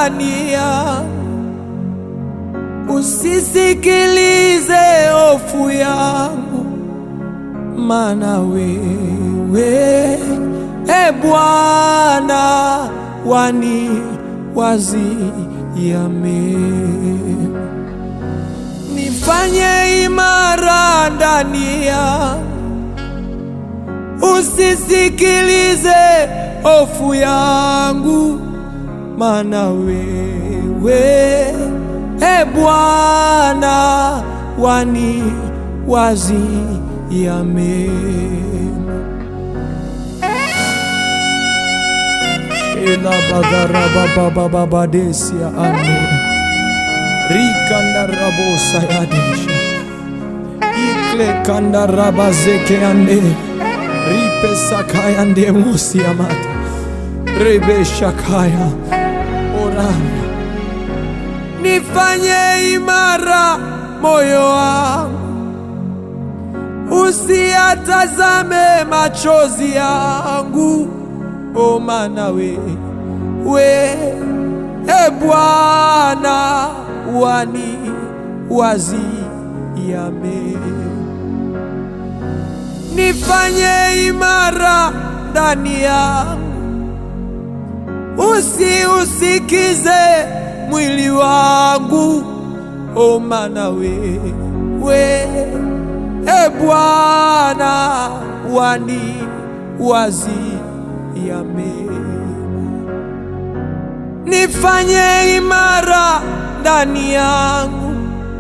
ndani yangu, usisikilize hofu yangu, maana wewe e Bwana wani waziame nifanye imara ndani yangu, usisikilize hofu yangu, maana wewe e Bwana wani waziame ela bagarababababadesia ane rikandarabosa yadesha ikle kandarabazeke ande ripesakaya mosiamata rebeshakaya orana nifanye imara moyo wangu usiatazame machozi yangu o maana we we e Bwana wani waziame nifanye imara ndani yangu, usiusikize mwili wangu, o maana we we e Bwana wani waziame nifanye imara ndani yangu,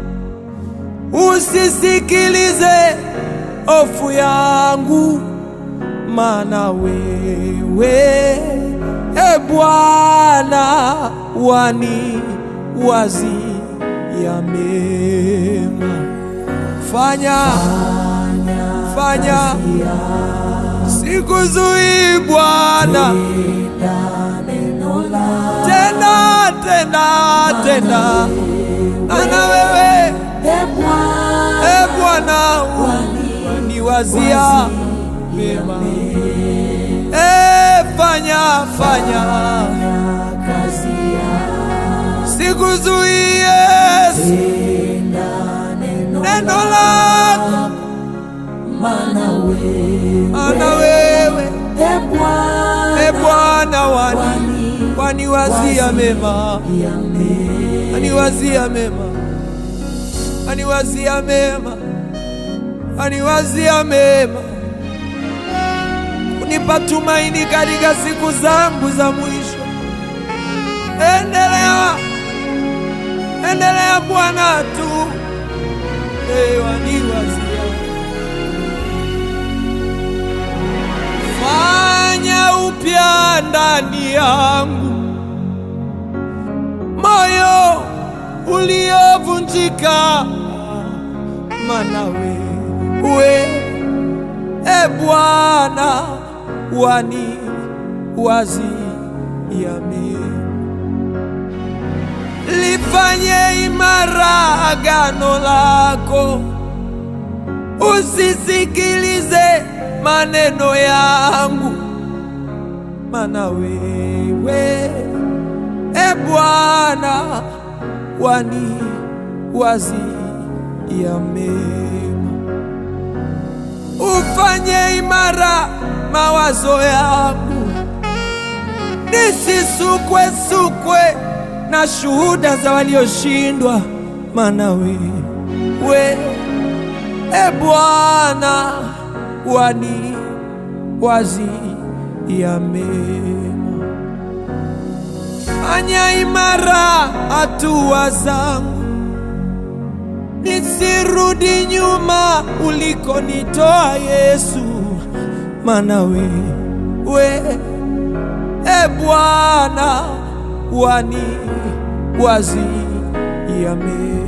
usisikilize hofu yangu, maana wewe e Bwana wani waziame fanya fanya, sikuzuii Bwana, tena tena tena, ana wewe e Bwana waniwazia mema, e fanya fanya, sikuzuii Yesu, neno lako ana wewe e Bwana wani waniwazia mema, aniwazia mema, aniwazia mema, aniwazia mema, kunipa tumaini katika siku zangu za mwisho. Endelea, endelea Bwana tu, e, waniwazia fanya upya ndani yangu moyo uliovunjika, maana wewe e Bwana wani waziame, lifanye imara agano lako, usisikilize maneno yangu, maana wewe e Bwana wani waziame, ufanye imara mawazo yangu, nisisukwe sukwe na shuhuda za walioshindwa, maana wewe e Bwana wani waziame, fanya imara hatua zangu, nisirudi nyuma ulikonitoa Yesu, maana wewe e Bwana wani waziame,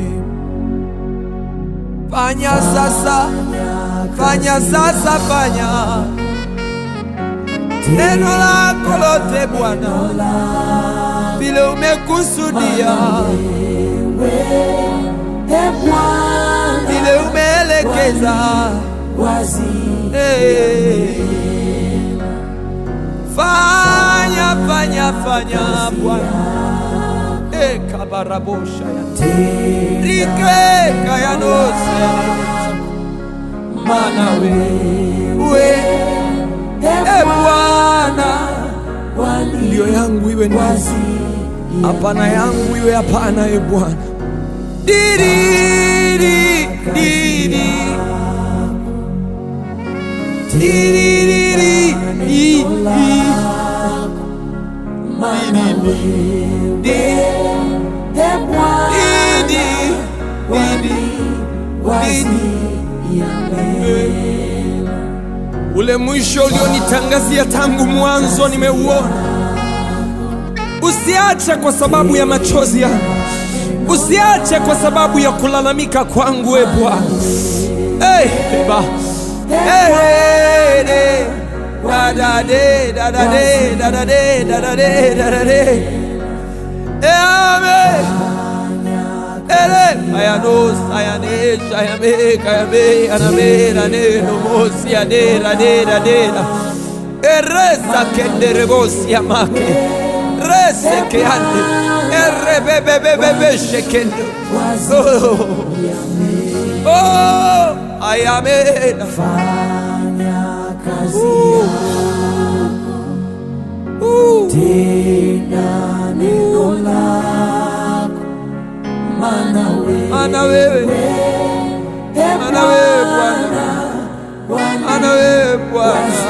fanya sasa fanya sasa, fanya neno lako lote Bwana, vile umekusudia, vile umeelekeza, hey. Fanya fanya fanya Bwana, kabarabosha ya rike kayanose mana wewe e Bwana ndio yangu iwe ndio hapana yangu iwe hapana e Bwana diriri diri diriri i- i- Ule mwisho ulionitangazia tangu mwanzo nimeuona. Usiache kwa sababu ya machozi yangu, usiache kwa sababu ya kulalamika kwangu, e Bwana. Hey, ba. Hey, hey, hey. Da, da, de, da, da, de, da, da, de, da, da, de, da, da, de. Eh, amen. Ere, ayanos, ayanesh, ayame, kayame, aname, rane, nomos, yade, rade, rade, ra. Eresa kendere bos yamake. Rese ke ande. Erre be be be be be shekendo. Oh, oh, ayame. Uh, mana wewe, mana wewe Bwana, mana wewe Bwana.